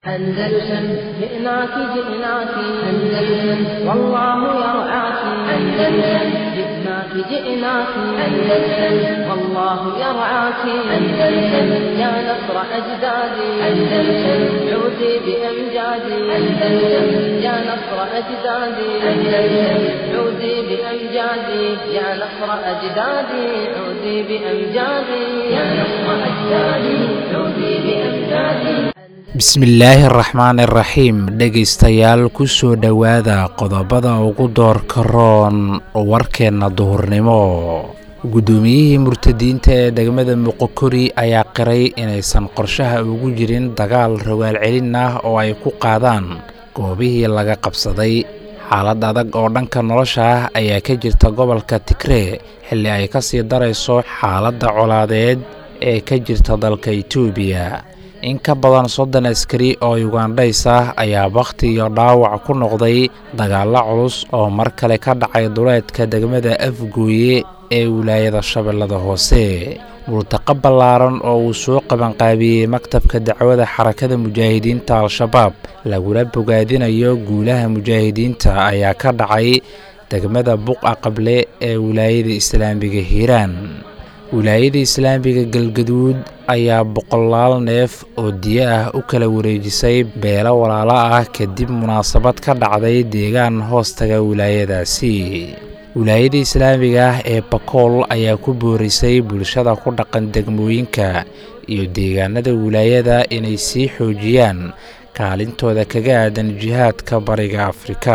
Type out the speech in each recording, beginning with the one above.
أندلسن جئناك جئناك أندلسن والله يرعاك أندلسن جئناك جئناك أندلسن والله يرعاك أندلسن يا نصر أجدادي أندلسن عودي بأمجادي أندلسن يا نصر أجدادي أندلسن عودي بأمجادي يا نصر أجدادي عودي بأمجادي يا نصر أجدادي عودي بأمجادي bismillaahi araxmaani araxiim dhegaystayaal ku soo dhowaada qodobada ugu doorka roon warkeenna duhurnimo guddoomiyihii murtadiinta ee degmada muqokori ayaa qiray inaysan qorshaha ugu jirin dagaal rogaal celin ah oo ay ku qaadaan goobihii laga qabsaday xaalad adag oo dhanka nolosha ah ayaa ka jirta gobolka tigree xilli ay ka sii darayso xaaladda colaadeed ee ka jirta dalka itoobiya in ka badan soddon askari oo yugandhays ah ayaa bakhti iyo dhaawac ku noqday dagaallo culus oo mar kale ka dhacay duleedka degmada afgooye ee wilaayada shabeellada hoose multaqo ballaaran oo uu soo qabanqaabiyey maktabka dacwada xarakada mujaahidiinta al-shabaab lagula bogaadinayo guulaha mujaahidiinta ayaa ka dhacay degmada buqa qable ee wilaayada islaamiga hiiraan wilaayada islaamiga galgaduud ayaa boqolaal neef oo diyo ah u kala wareejisay beelo walaalo ah kadib munaasabad ka dhacday deegaan hoostaga wilaayadaasi wilaayada islaamiga ah ee bakool ayaa ku boorisay bulshada ku dhaqan degmooyinka iyo deegaanada wilaayada inay sii xoojiyaan kaalintooda kaga aadan jihaadka bariga afrika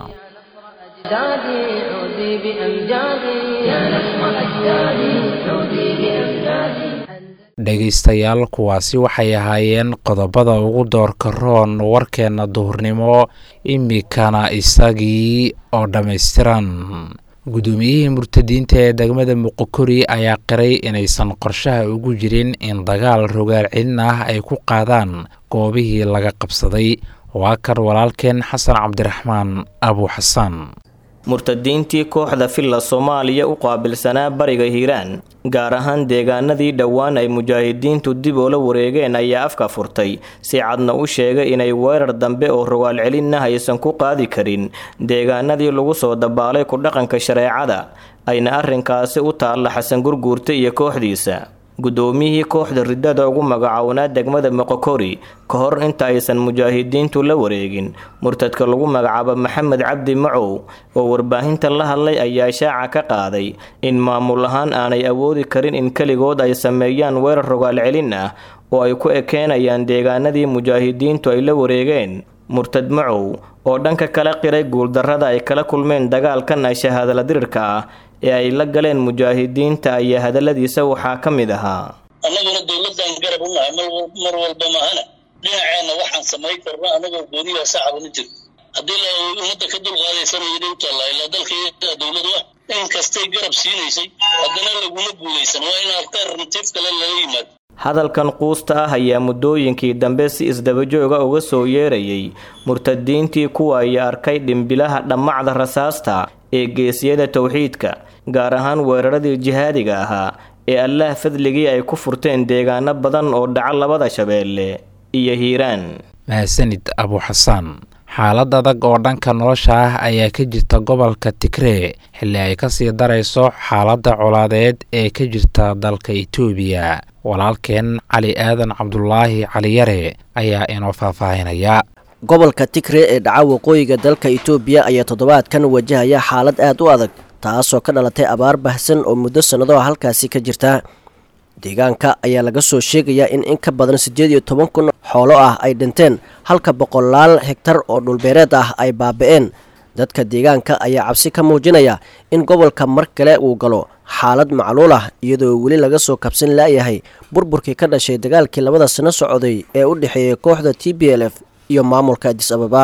dhegaystayaal kuwaasi waxay ahaayeen qodobada ugu doorka roon warkeenna duhurnimo imikana isagii oo dhammaystiran guddoomiyihii murtadiinta ee degmada muqokori ayaa qiray inaysan qorshaha ugu jirin in dagaal rogaal celin ah ay ku qaadaan goobihii laga qabsaday waa kan walaalkeen xasan cabdiraxmaan abu xasan murtadiintii kooxda filla soomaaliya u qaabilsanaa bariga hiiraan gaar ahaan deegaanadii dhowaan ay mujaahidiintu dib oola wareegeen ayaa afka furtay si cadna u sheegay inay weerar dambe oo rogaal celinna aysan ku qaadi karin deegaanadii lagu soo dabaalay ku dhaqanka shareecada ayna arrinkaasi u taalla xasan gurguurta iyo kooxdiisa guddoomiyihii kooxda riddada ugu magacownaa degmada moqokori ka hor inta aysan mujaahidiintu la wareegin murtadka lagu magacaabo maxamed cabdi macow oo warbaahinta la hadlay ayaa shaaca ka qaaday in maamul ahaan aanay awoodi karin in keligood ay sameeyaan weerar rogaal celin ah oo ay ku ekeenayaan deegaanadii mujaahidiintu ay la wareegeen murtad macow oo dhanka kala qiray guuldarrada ay kala kulmeen dagaalkan shahaadala dirirka ah ee ay la galeen mujaahidiinta ayaa hadalladiisa waxaa ka mid ahaa annaguna dowladdan garab u nahay mar walba mahana dhinaceenna waxaan samayn karno annagoo gooniyaha sacaba ma jirto haddii la ummadda ka dulqaadaysana yidhi u taallaa ilaa dalka dowladu ah in kastay garab siinaysay haddana laguma guulaysan waa in alternative kale lala yimaado hadalkan quusta ah ayaa muddooyinkii dambe si isdabajooga uga soo yeerayay murtadiintii kuwa ay arkay dhimbilaha dhammacda rasaasta ee geesiyada towxiidka gaar ahaan weeraradii jihaadiga ahaa ee allaah fadligii ay ku furteen deegaano badan oo dhaca labada shabeelle iyo hiiraan mahadsanid abu xasaan xaalad adag oo dhanka nolosha ah ayaa ka jirta gobolka tigree xilli ay kasii darayso xaaladda colaadeed ee ka jirta dalka itoobiya walaalkeen cali aadan cabdulaahi caliyare ayaa inoo faahfaahinaya gobolka tigre ee dhaca waqooyiga dalka itoobiya ayaa toddobaadkan wajahaya xaalad aad u adag taasoo ka dhalatay abaar bahsan oo muddo sannado halkaasi ka jirta deegaanka ayaa laga soo sheegayaa in in ka badan siddeed iyo toban kun xoolo ah ay dhinteen halka boqolaal hegtar oo dhulbeereed ah ay baaba'een dadka deegaanka ayaa cabsi ka muujinaya in gobolka mar kale uu galo xaalad macluul ah iyadoo weli laga soo kabsan laayahay burburkii ka dhashay dagaalkii labada sano socday ee u dhexeeyay kooxda t b l f iyo maamulka adis ababa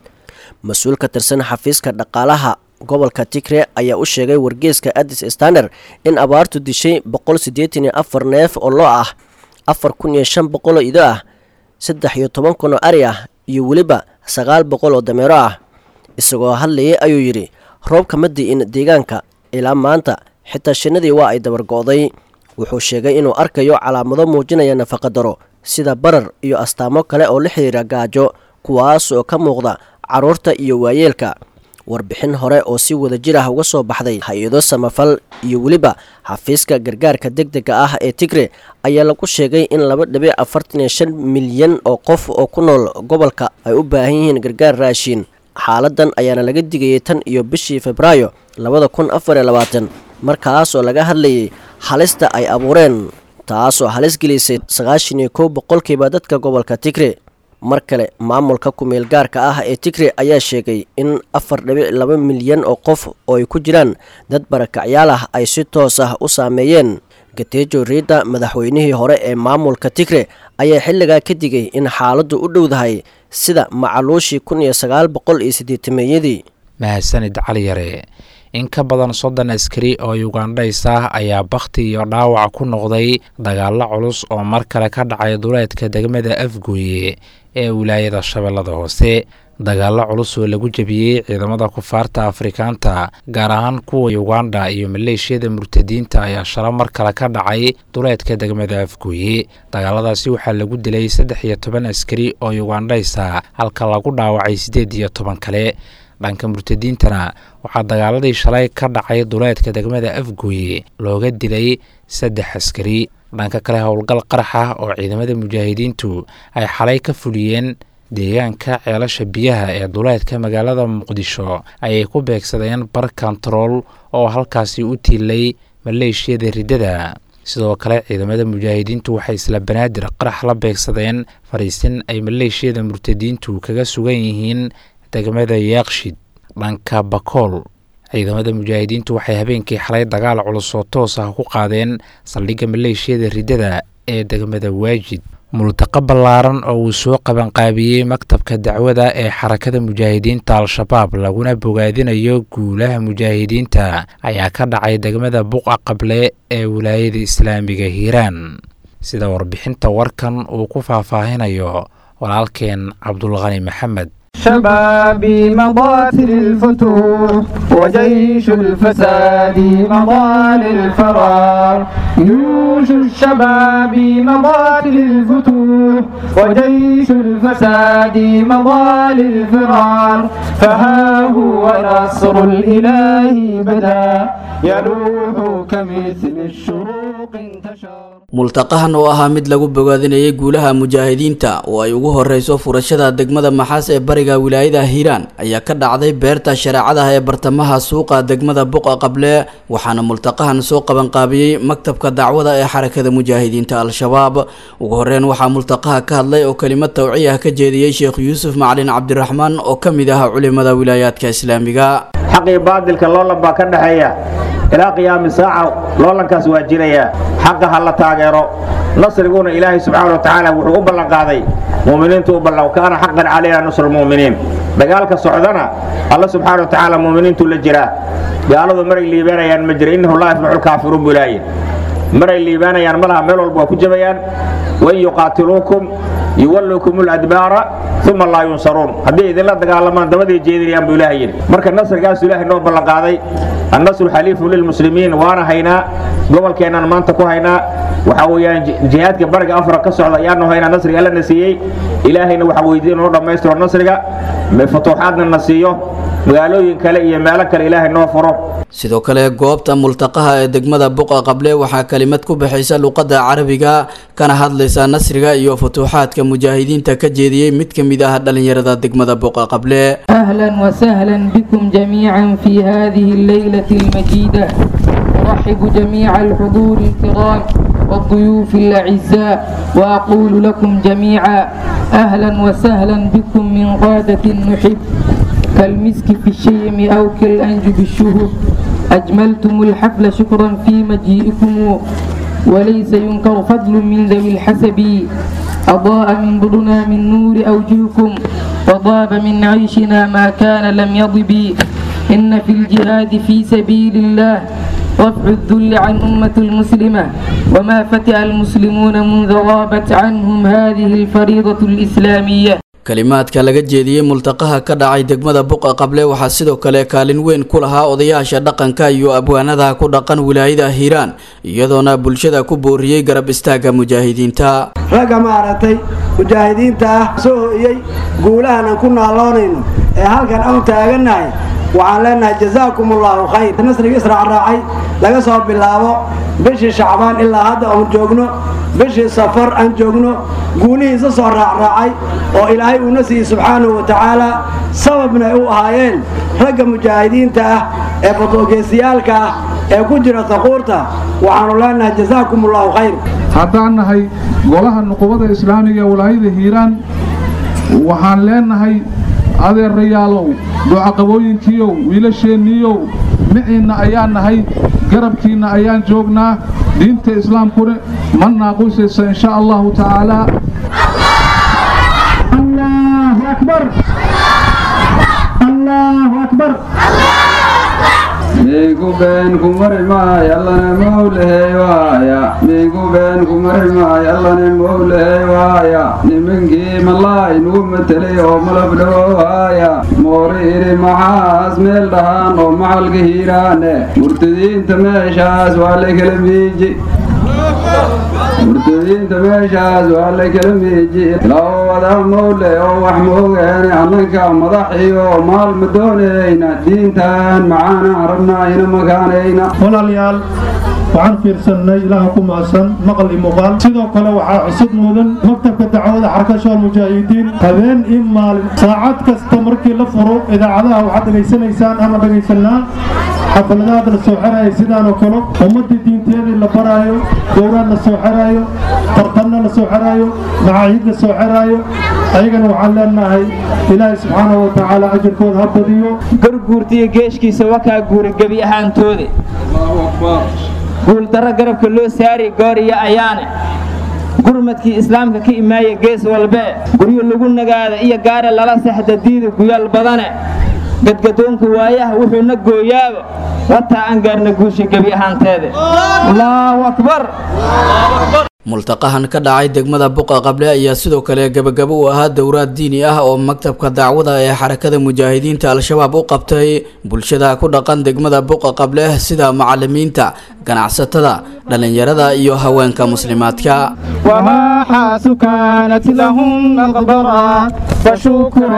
mas-uul ka tirsan xafiiska dhaqaalaha gobolka tigre ayaa u sheegay wargeeska adis stander in abaartu dishay boqol siddeetan iyo afar neef oo loo ah afar kun iyo shan boqol oo ido ah saddex iyo toban kun oo ari ah iyo weliba sagaal boqol oo dameero ah isagoo hadlayay ayuu yidhi roobka ma di'in deegaanka ilaa maanta xitaa shinnadii waa ay dabargo'day wuxuu sheegay inuu arkayo calaamado muujinaya nafaqadaro sida barar iyo astaamo kale oo la xiriira gaajo kuwaas oo ka muuqda carruurta iyo waayeelka warbixin hore oo si wada jir ah uga soo baxday hay-ado samafal iyo weliba xafiiska gargaarka deg dega ah ee tigre ayaa lagu sheegay in laba dhibic afartan iyo shan milyan oo qof oo ku nool gobolka ay u baahan yihiin gargaar raashiin xaaladan ayaana laga digayay tan iyo bishii febraayo labada kun afar iyo labaatan markaas oo laga hadlayay halista ay abuureen taasoo halis gelisay sagaashan iyo kow boqolkiiba dadka gobolka tigre mar kale maamulka kumeel gaarka ah ee tigre ayaa sheegay in afar dhibic laba milyan oo qof oo ay ku jiraan dad barakacyaal ah ay si toos ah u saameeyeen gateejo riidda madaxweynihii hore ee maamulka tigre ayaa xilligaa ka digay in xaaladdu u dhowdahay sida macaluushii kun iyo sagaal boqol iyo siddeetameeyadii mahadsanid cali yare in ka badan soddon askari oo yugandhays ah ayaa bakhti iyo dhaawac ku noqday dagaallo culus oo mar kale ka dhacay duleedka degmada afgooye ee wilaayada shabeellada hoose dagaallo culus oo lagu jebiyey ciidamada kufaarta afrikaanta gaar ahaan kuwa yuganda iyo maleeshiyada murtadiinta ayaa shalo mar kale ka dhacay duleedka degmada afgooye dagaaladaasi waxaa lagu dilay saddex iyo toban askari oo yugandhays ah halka lagu dhaawacay siddeed iyo toban kale dhanka murtadiintana waxaa dagaaladii shalay ka dhacay duleedka degmada afgooye looga dilay saddex askari dhanka kale howlgal qarax ah oo ciidamada mujaahidiintu ay xalay ka fuliyeen deegaanka ceelasha biyaha ee duleedka magaalada muqdisho ayay ku beegsadeen bar kontarool oo halkaasi u tiilay maleeshiyada riddada sidoo kale ciidamada mujaahidiintu waxay isla banaadir qarax la beegsadeen fariisin ay maleeshiyada murtadiintu kaga sugan yihiin degmada yaaqshid dhanka bakool ciidamada mujaahidiintu waxay habeenkii xalay dagaal culus oo toos ah ku qaadeen saldhigga maleeshiyada riddada ee degmada waajid multaqo ballaaran oo uu soo qabanqaabiyey maktabka dacwada ee xarakada mujaahidiinta al-shabaab laguna bogaadinayo guulaha mujaahidiinta ayaa ka dhacay degmada buqa qable ee wilaayada islaamiga hiiraan sida warbixinta warkan uu ku faahfaahinayo walaalkeen cabdulqani maxamed شبابي مضات للفتوح وجيش الفساد مضى للفرار جيوش الشباب مضات للفتوح وجيش الفساد مضى للفرار فها هو نصر الإله بدا يلوح كمثل الشروق انتشر multaqahan oo ahaa mid lagu bogaadinayay guulaha mujaahidiinta oo ay ugu horeyso furashada degmada maxaas ee bariga wilaayada hiiraan ayaa ka dhacday beerta shareecadaha ee bartamaha suuqa degmada buqa qable waxaana multaqahan soo qabanqaabiyey maktabka dacwada ee xarakada mujaahidiinta al-shabaab ugu horeyn waxaa multaqaha ka hadlay oo kelimad tawciy ah ka jeediyey sheekh yuusuf macalin cabdiraxmaan oo ka mid ah culimada wilaayaadka islaamiga xaqii baadilka loolan baa ka dhexeeya ilaa qiyaami saaca loolankaas waa jiraya xaqa ha la taageero nasriguna ilaahay subxaana wa tacaala wuxuu u ballanqaaday muminiintu u ballan kaana xaqan calayna nusru lmu'miniin dagaalka socdana alla subxaana wa tacaala muminiintuu la jiraa gaaladu maray liibaanayaan ma jira innahu laa yaflaxu lkaafiruun buu ilaahay maray liibaanayaan malaha meel walba waa ku jabayaan wain yuqaatiluukum yuwallukum ladbaara uma laa yunsaruun hadday idinla dagaalamaan dabaday jeedinayaan buu ilahay yidhi marka nasrigaasu ilaahay noo ballanqaaday annasru xaliifun lilmuslimiin waana haynaa gobolkeennaan maanta ku haynaa waxaa weeyaan jihaadka bariga afra ka socda ayaanu haynaa nasriga alla na siiyey ilaahayna waxaa weydiin noo dhammaystiro nasriga futuuxaadna na siiyo magaalooyin kale iyo meelo kale ilaahay noo furo sidoo kale goobta multaqaha ee degmada buqa qable waxaa kelimad ku bixaysa luqadda carabiga kana hadlaysa nasriga iyo futuuxaadka mujaahidiinta ka jeediyey mid ka mid ah dhallinyarada degmada buqa qable أهلا وسهلا بكم جميعا في هذه الليلة المجيدة أرحب جميع الحضور الكرام والضيوف الأعزاء وأقول لكم جميعا أهلا وسهلا بكم من قادة نحب كالمسك في الشيم أو كالأنج بالشهب أجملتم الحفل شكرا في مجيئكم وليس ينكر فضل من ذوي الحسب أضاء من ظلنا من نور أوجهكم وضاب من عيشنا ما كان لم يضب إن في الجهاد في سبيل الله رفع الذل عن أمة المسلمة وما فتئ المسلمون منذ غابت عنهم هذه الفريضة الإسلامية kalimaadka laga jeediyey multaqaha ka dhacay degmada buqa qable waxaa sidoo kale kaalin weyn ku lahaa odayaasha dhaqanka iyo abwaanada ku dhaqan wilaayada hiiraan iyadoona bulshada ku booriyey garab istaagga mujaahidiinta ragga maaragtay mujaahidiinta ah soo ho'iyey guulahan aan ku naaloonayno ee halkan aan taagannahay waxaan leenahay jazaakum allaahu khayr nasriga israacraacay laga soo bilaabo bishii shacbaan ilaa hadda oon joogno bishii safar aan joogno guulihiisa soo raacraacay oo ilaahay uuna siiyey subxaanahu wa tacaala sababna ay u ahaayeen ragga mujaahidiinta ah ee badoogeysayaalka ah ee ku jira taquurta waxaanu leenahay jazaakum allaahu khayr haddaan nahay golaha nuqubada islaamiga ee walaayada hiiraan waxaan leenahay adeerayaalow ducaqabooyinkiiow wiilasheenniiyow miciinna ayaan nahay garabkiinna ayaan joognaa diinta islaamkuna ma naaqusaysa insha allahu tacaalaa allahu akbar allahu akbar migu been ku mari maay allana mowlahey waaya migu been ku mari maay allana mowlahey waaya nimankii malaay nugu matelay oo malab dhawowaaya moori idhi maxaas meel dhahaan oo macalka hiiraane murtadiinta meeshaas waa la kala miiji murtadiinta meeshaas waa la kala miiji ilaa wadaa mowle oo wax moogeene annanka madaxiyo maal ma doonayna diintan macaanaan rabnaa ina makaanayna walaalayaal waxaan fiirsannay ilaaha ku macsan maqal iyo muuqaal sidoo kale waxaa cusub mudan maktabka dacwada xarkashool mujaahidiin habeen iyo maalin saacad kasta markii la furo idaacadaha waxaad dhegaysanaysaan ama dhegaysanaa xafaladaad la soo xeraayo sidaan oo kale ummadda diinteedii la baraayo dowraad la soo xeraayo tartanna la soo xeraayo macaahid la soo xeraayo ayagana waxaan leenahay ilaahay subxaanahu wa tacaala ajarkooda ha badiyo garguurtiyo geeshkiisa wakaa guura gebi ahaantooda guuldarro garabka loo saari goor iyo ayaane gurmadkii islaamka ka imaaya gees walbee guryo lagu nagaada iyo gaara lala sexda diida guyaal badane gadgadoonka waayaha wuxuuna gooyaaba wataa aan gaarna guusha gebi ahaanteede allaahu akbar multaqahan ka dhacay degmada buqa qable ayaa sidoo kale gabagabo u ahaa dowraad diini ah oo maktabka dacwada ee xarakada mujaahidiinta al-shabaab u qabtay bulshada ku dhaqan degmada buqa qable sida macalimiinta ganacsatada dhallinyarada iyo haweenka muslimaadka وماحاس كانت لهم مقبرة فشكرا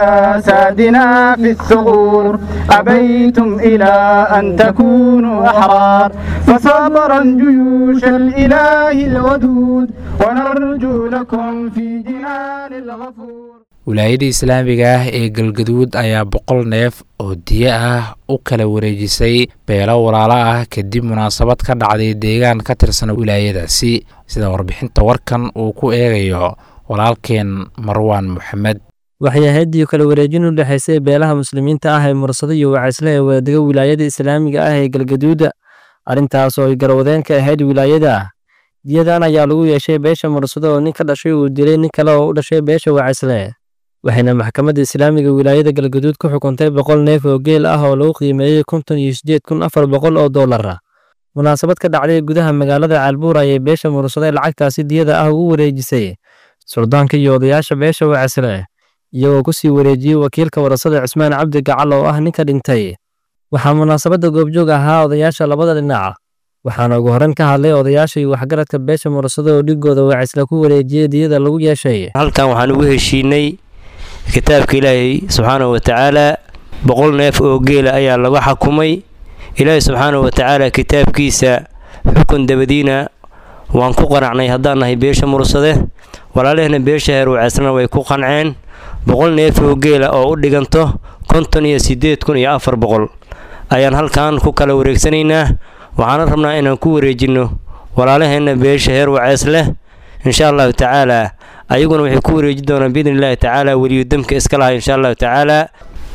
لأسادنا في الثغور أبيتم إلى أن تكونوا أحرار فصبرا جيوش الإله الودود ونرجو لكم في جنان الغفور wilaayada islaamiga ah ee galgaduud ayaa boqol neef oo diyo ah u kala wareejisay beelo walaalo ah kadib munaasabad ka dhacday deegaan ka tirsan wilaayadaasi sida warbixinta warkan uu ku eegayo walaalkeen marwaan moxamed waxay ahaydii kala wareejin u dhexaysay beelaha muslimiinta ah ee mursado iyo wacaysle ee wadadega wilaayada islaamiga ah ee galgaduuda arrintaas oo ay garwadeen ka ahayd wilaayada diyadan ayaa lagu yeeshay beesha mursado oo nin ka dhashay uu dilay nin kale oo u dhashay beesha wacaysle waxayna maxkamadda islaamiga wilaayada galgaduud ku xukuntay boqol neef oo geel ah oo lagu qiimeeyey konton iyo siddeed kun afar boqol oo dollar ah munaasabad ka dhacday gudaha magaalada caalbuur ayay beesha mursade lacagtaasi diyada ah ugu wareejisay suldaanka iyo odayaasha beesha wacaysle iyagoo ku sii wareejiyey wakiilka warasada cismaan cabdi gacal oo ah ninka dhintay waxaa munaasabadda goobjoog ahaa odayaasha labada dhinac waxaana ugu horreyn ka hadlay odayaasha iyo waxgaradka beesha mursado oo dhigooda wacaysle ku wareejiyey diyada lagu yeeshay halkan waxaan ugu heshiinay kitaabka ilaahay subxaanahu wa tacaalaa boqol neef oo geela ayaa lagu xakumay ilaahay subxaanahu wa tacaala kitaabkiisa xukun dabadiina waan ku qanacnay haddaan nahay beesha mursade walaalehna beesha heer waceysna way ku qanceen boqol neef oo geela oo u dhiganto konton iyo siddeed kun iyo afar boqol ayaan halkan ku kala wareegsanaynaa waxaana rabnaa inaan ku wareejinno walaalaheenna beesha heer waceys leh insha allahu tacaalaa ayaguna waxay ku wareeji doonaan biidni illaahi tacaala weliyu damka iska lahay insha allahu tacaalaa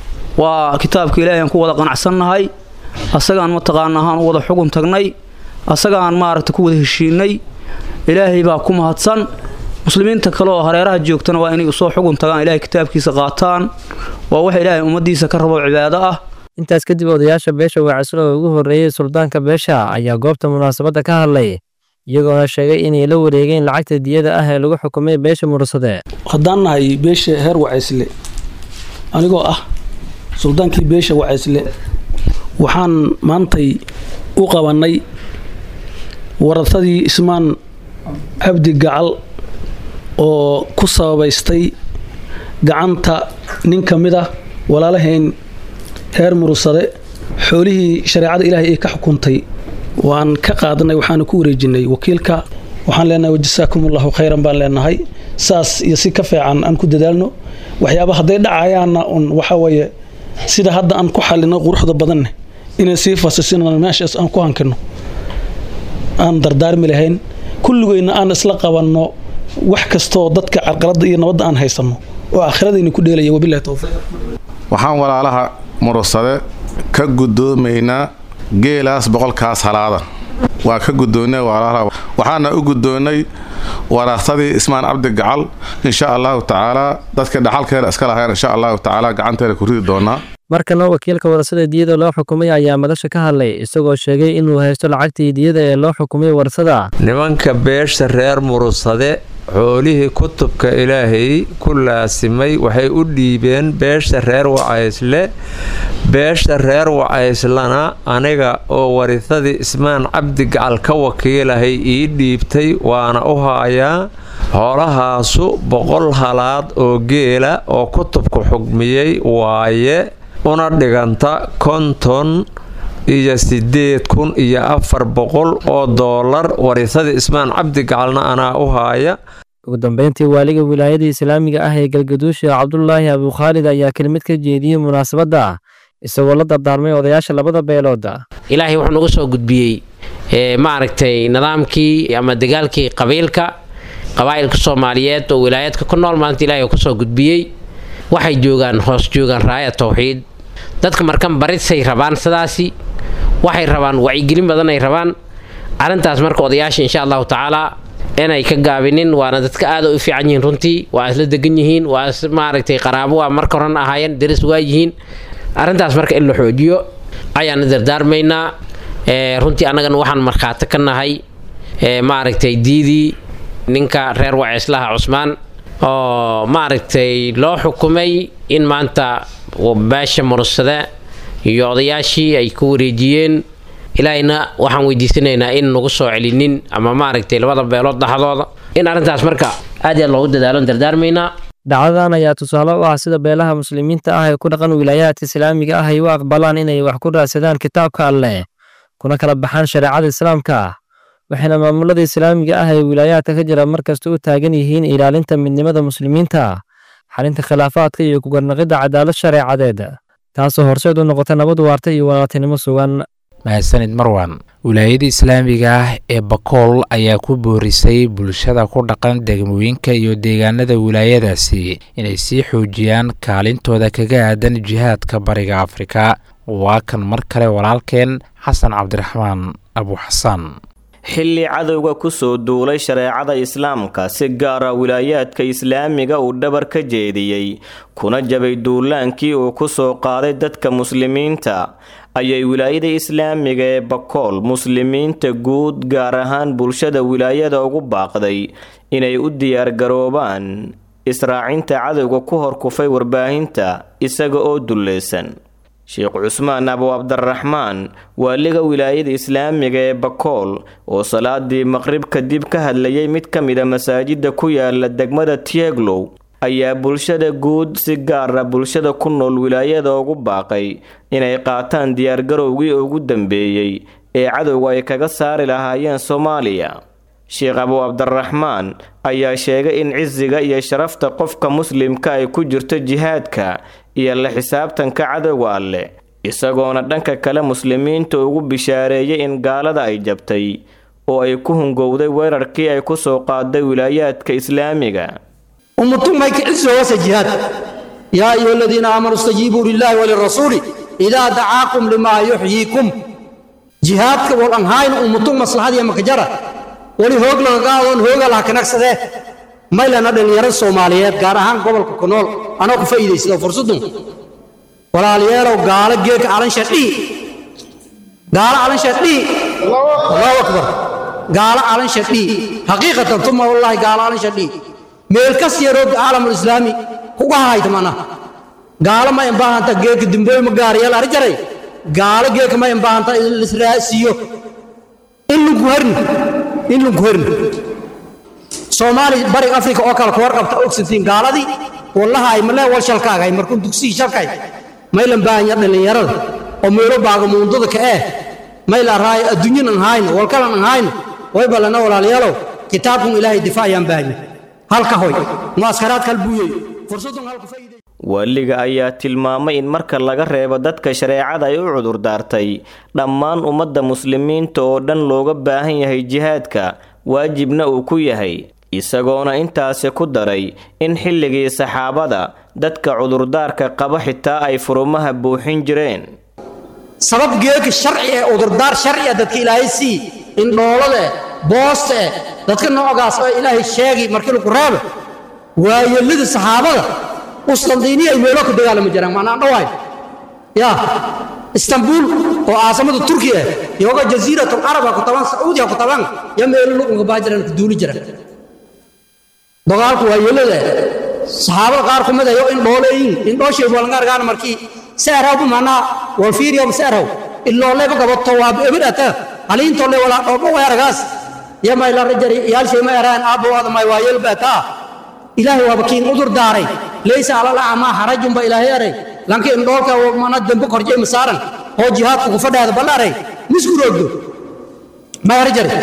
waa kitaabka ilaahay aan ku wada qanacsannahay asagaan mataqaana ahaan u wada xugun tagnay asagaan maaragta ku wada heshiinay ilaahay baa ku mahadsan muslimiinta kale oo hareeraha joogtana waa inay usoo xugun tagaan ilaahay kitaabkiisa qaataan waa waxa ilaahay ummaddiisa ka rabo cibaado ah intaas kadib odayaasha beesha waacaslo oo ugu horreeyey suldaanka beesha ayaa goobta munaasabadda ka hadlay iyagoona sheegay inay la wareegeen lacagta diyada ah ee lagu xukumay beesha mursade haddaan nahay beesha heer wacaysle anigoo ah suldaankii beesha wacaysle waxaan maantay u qabannay waratadii ismaan cabdi gacal oo ku sababaystay gacanta nin ka mid ah walaalahayn heer murursade xoolihii shareecada ilaahay ay ka xukuntay waan ka qaadanay waxaana ku wareejinay wakiilka waxaan leenahay wajasaakum allahu khayran baan leenahay saas iyo si ka fiican aan ku dadaalno waxyaaba hadday dhacayaanna un waxa weeye sida hadda aan ku xalino quruxda badanne inay sii fasisinan meeshaas aan ku hankino aan dardaarmi lahayn kulligeyna aan isla qabanno wax kastoo dadka carqaladda iyo nabadda aan haysanno oo aakhiradaina ku dheelaya wabilahi towfiiq waxaan walaalaha murursade ka guddoomaynaa geelaas boqolkaas halaada waa ka guddoonnay walaalaha waxaana u guddoonnay waraaqtadii ismaan cabdi gacal insha allahu tacaalaa dadka dhaxalkeena iska lahayn insha allahu tacaala gacanteena ku ridi doonaa markana wakiilka warasada diyada loo xukumay ayaa madasha ka hadlay isagoo sheegay inuu haysto lacagtii diyada ee loo xukumay warsada nimanka beesha reer murursade xoolihii kutubka ilaahay ku laasimay waxay u dhiibeen beesha reer wacaysle beesha reer wacayslana aniga oo warisadii ismaan cabdi gacal ka wakiilahay ii dhiibtay waana u haayaa xoolahaasu boqol halaad oo geela oo kutubku xugmiyey waaye una dhiganta konton iyo sideed kun iyo afar boqol oo doolar warisadii ismaan cabdi gacalna anaa u haaya ugu dambeyntii waaliga wilaayada islaamiga ah ee galgaduusha cabdulaahi abukhaalid ayaa kelmid ka jeediyey munaasabadda isagoo la dardaarmay odayaasha labada beelooda ilaahay wuxuu nagu soo gudbiyey maaragtay nidaamkii ama dagaalkii qabiilka qabaa'ilka soomaaliyeed oo wilaayaadka ku nool maanta ilahay kusoo gudbiyey waxay joogaan hoos joogaan raaya towxiid dadka markan barisay rabaan sidaasi waxay rabaan wacyigelin badan ay rabaan arrintaas marka odayaasha insha allahu tacaala inay ka gaabinin waana dadka aada u fiican yihiin runtii waa isla degan yihiin waa maaragtay qaraabo waa marka horan ahaayeen deris waa yihiin arrintaas marka in la xoojiyo ayaana dardaarmaynaa runtii annagana waxaan markhaati ka nahay maaragtay diidii ninka reer waciislaha cusmaan oo maaragtay loo xukumay in maanta beesha murursade iyo odayaashii ay ku wareejiyeen ilaahayna waxaan weydiisanaynaa in nagu soo celinin ama maaragtay labada beelood dhaxdooda in arrintaas marka aad iyo aad loogu dadaalo dardaarmaynaa dhacdadan ayaa tusaale u ah sida beelaha muslimiinta ah ee ku dhaqan wilaayaadka islaamiga ah ay u aqbalaan inay wax ku raadsadaan kitaabka alleh kuna kala baxaan shareecada islaamka waxayna maamulada islaamiga ah ee wilaayaadka ka jira markasta u taagan yihiin ilaalinta midnimada muslimiinta xalinta khilaafaadka iyo kugarnaqidda cadaalad shareecadeed taasoo horseed u noqota nabad waarta iyo walaaltinimo sugan mahadsanid marwan wilaayada islaamiga ah ee bakool ayaa ku boorisay bulshada ku dhaqan degmooyinka iyo deegaanada wilaayadaasi inay sii xoojiyaan kaalintooda kaga aadan jihaadka bariga afrika waa kan mar kale walaalkeen xasan cabdiraxmaan abu xasan xilli cadowga ku soo duulay shareecada islaamka si gaara wilaayaadka islaamiga uu dhabar ka jeediyey kuna jabay duulaankii uu ku soo qaaday dadka muslimiinta ayay wilaayada islaamiga ee bakool muslimiinta guud gaar ahaan bulshada wilaayada ugu baaqday inay u diyaargaroobaan israacinta cadowga ku horkufay warbaahinta isaga oo dulleysan sheekh cusmaan abu cabdiraxmaan waaliga wilaayada islaamiga ee bakool oo salaadii maqrib kadib ka hadlayay mid ka mida masaajida ku yaala degmada tieglow ayaa bulshada guud si gaara bulshada ku nool wilaayada ugu baaqay inay qaataan diyaargarowgii ugu dambeeyey ee cadowga ay kaga saari lahaayeen soomaaliya sheekh abu cabdiraxmaan ayaa sheegay in cisiga iyo sharafta qofka muslimka ay ku jirto jihaadka iyo la xisaabtanka cadowga alleh isagoona dhanka kale muslimiinta ugu bishaareeyay in gaalada ay jabtay oo ay ku hungowday weerarkii ay ku soo qaaday wilaayaadka islaamiga ummatumay kicisoowasa jihaad yaa ayuha aladiina aamanuu istajiibuu lilaahi walirasuuli idaa dacaakum limaa yuxyiikum jihaadka wal anhayna ummatum maslaxadiya makajara wali hoog lagagaadoon hooga laha kanagsadee maylana dhallinyarada soomaaliyeed gaar ahaan gobolka ku nool anoo ku faa'iidaysado fursadun walaalayeelow gaalo geedka calansha dhihi gaalo calansha dhihi allahu akbar gaalo alan shadhii xaqiiqatan tuma wallaahi gaalo alan shadhii meel kas yaroo caalamul islaami kuga hayta mana gaalo ma imbaahanta geeka dimbooy ma gaariyal ari jaray gaalo geeka ma imbaahanta lisraasiyo in lunku herni in lunku herni soomaali bariga afrika oo kale kuwar qabta ogsantiin gaaladii wallahay malee wal shalkaagay markuu dugsigii shalkay maylan baahanya dhallinyarada oo meelo baaga muundada ka eh mayla raay adduunyan aan hayno walkalan aan hayno way ballana walaalayaalow kitaabkun ilaahay difaacayaan baahanya halka hoy muaskaraad kal buuyey fursadun halka faa'iiday waaliga ayaa tilmaamay in marka laga reebo dadka shareecada ay u cudurdaartay dhammaan ummadda muslimiinta oo dhan looga baahan yahay jihaadka waajibna uu ku yahay isagoona intaasi ku daray in xilligii saxaabada dadka cudurdaarka qaba xitaa ay furumaha buuxin jireen sabab geeka sharci ee cudurdaar sharci ah dadka ilaahay sii indhoolada eh boosta eh dadka noocaas oo ilaahay sheegay markii lagu reebo waayelada saxaabada uslandiini ay meelo ka dagaalami jiraan macnaa dhawaay ya istanbul oo caasimada turkiya ah yoga jasiiratul carab ha ku taban sacuudiya ku taban ya meelo luqunka baa jiraan ku duuli jiraan dagaalku waayelada saxaabada qaar kumid ayo in dhooleeyin in dhooshay walngaargaan markii saaraw manaa wal fiiriyo saaraw illoole ba gabato waa ebidata haliinto le wala dhoobo weeragaas ya may la rajari yaal shay ma yaraan aabo wada may waayel bata ilaahay waa bakiin udur daaray laysa ala la ama harajun ba ilaahay aray lanki in dhoolka mana dambe korjay masaaran oo jihaadku ku fadhaada ballaray misku roogdo ma yarjari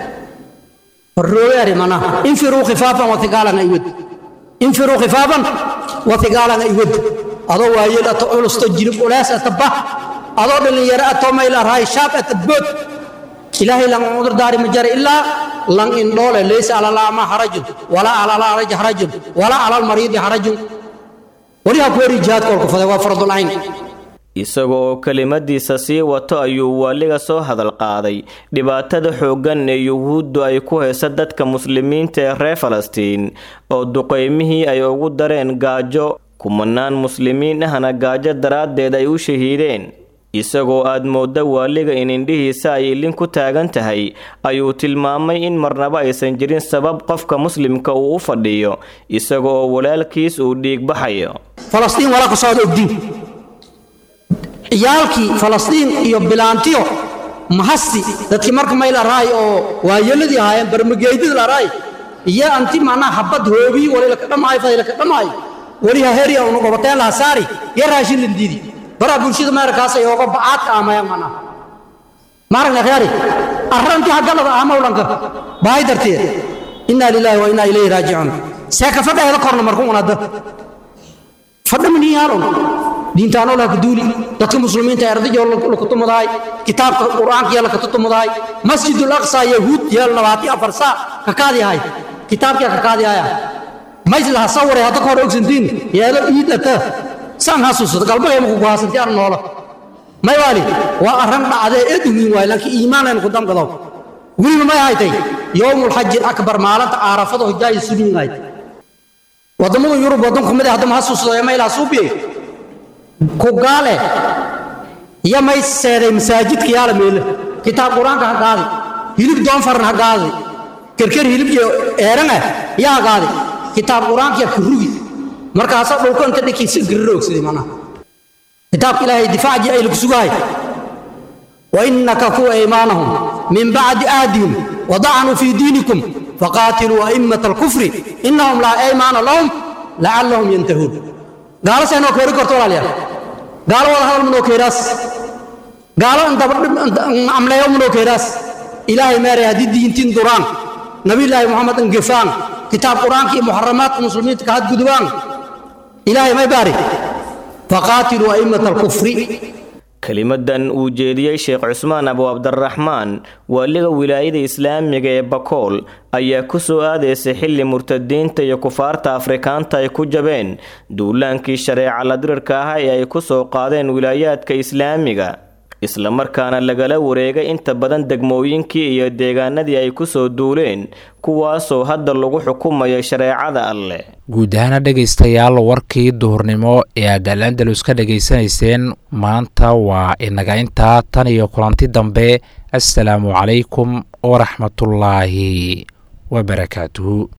الرؤيا منا انفروا خفافا وثقالا ايود انفروا خفافا وثقالا ايود adoo waayeel ato culusto jirib ulaas ataba adoo dhalinyaro ato mayla rahay shaab atabod ilaahay lan cudur daari ma jara ilaa lan indhoole laysa ala laama harajun walaa ala laraj harajun walaa ala almariidi harajun waliha ku wari jihaad kolku faday waa fardul ayn isaga oo kelimadiisa sii wato ayuu waaliga soo hadal qaaday dhibaatada xooggan ee yuhuuddu ay ku haysa dadka muslimiinta ee reer falastiin oo duqaymihii ay ugu dareen gaajo kumanaan muslimiin ahna gaajo daraaddeed ay u shahiideen isagoo aad moodda waaliga in indhihiisa ay ilin ku taagan tahay ayuu tilmaamay in marnaba aysan jirin sabab qofka muslimka uu u fadhiyo isaga oo walaalkiis uu dhiig baxayo falastiin walaa ka socda ogdiin ciyaalkii falastiin iyo bilaantiyo mahasti dadkii marka may laraay oo waayeladii ahaayeen barmageydada laraay iyo anti macnaha habad hoobii wali laka dhamaayo faday laka dhamaayo waliha heriya unu gobateen laha saari iyo raashin lindiidi baraa bulshada meerkaas ay ooga bacaadka amayaan macnaha maaragna reeri arrantii haggalada amawlanka bahay darteed innaa lilaahi wa innaa ilayhi raajicuun see ka fadhaheeda korna marku unada fadha miniyaalun diintaanoo laha kaduuli dadka muslimiinta ardajoo lakutumudahay kitaabka qur'aanka yaa lakatutumudahay masjidul aqsa yahuud yeel labaati afar saa kakaadiyahay kitaabkiya kakaadiyaya mays laha saware hadda ka hor ogsantiin yeelo iidata saan hasuusata galbagayma kugu haasanti aan noola may waali waa arran dhacdee eedugin waay laakiin iimaanaynu ku damgado weliba may haytay yowmulxaji akbar maalinta aarafada hojaayi suliin hayd waddamada yurub waddan kumid ah haddama hasuusado ee maylaha suubiyey ku gaale iyo may seeday masaajidka yaala meele kitaab qur-aanka ha qaadi hilib doonfaran ha qaadi kerker hilib iyo eeran ah yaa ha qaadi kitaab qur-aankiya ku rugi markaasaa dhulka inta dhikiisa gariroogsaday macnaha kitaabka ilaahay difaaci ay lagu sugahay وإنك كو أيمانهم من بعد آدهم وضعنوا في دينكم فقاتلوا أئمة الكفر إنهم لا أيمان لهم لعلهم ينتهون قال سينو كوري كورتو لاليا قال والله هذا منو كيراس قال أنت عملا يوم منو كيراس إلهي ماري هدي دين تين دوران نبي الله محمد انقفان كتاب قرآن كي محرمات المسلمين تكهد قدوان إلهي ما يبارك فقاتلوا أئمة الكفر kelimadan uu jeediyey sheekh cusmaan abu cabdiraxmaan waaliga wilaayada islaamiga ee bakool ayaa ku soo aadaysay xilli murtadiinta iyo kufaarta afrikaanta ay ku jabeen duulaankii shareeca ladirirka ah ee ay ku soo qaadeen wilaayaadka islaamiga islamarkaana lagala wareegay inta badan degmooyinkii iyo deegaanadii ay ku soo duuleen kuwaasoo hadda lagu xukumayo shareecada alleh guud ahaana dhegaystayaal warkii duhurnimo ee aad alandalus ka dhegaysanayseen maanta waa inaga intaa tan iyo kulanti dambe assalaamu calaykum waraxmatullaahi wabarakaatuhu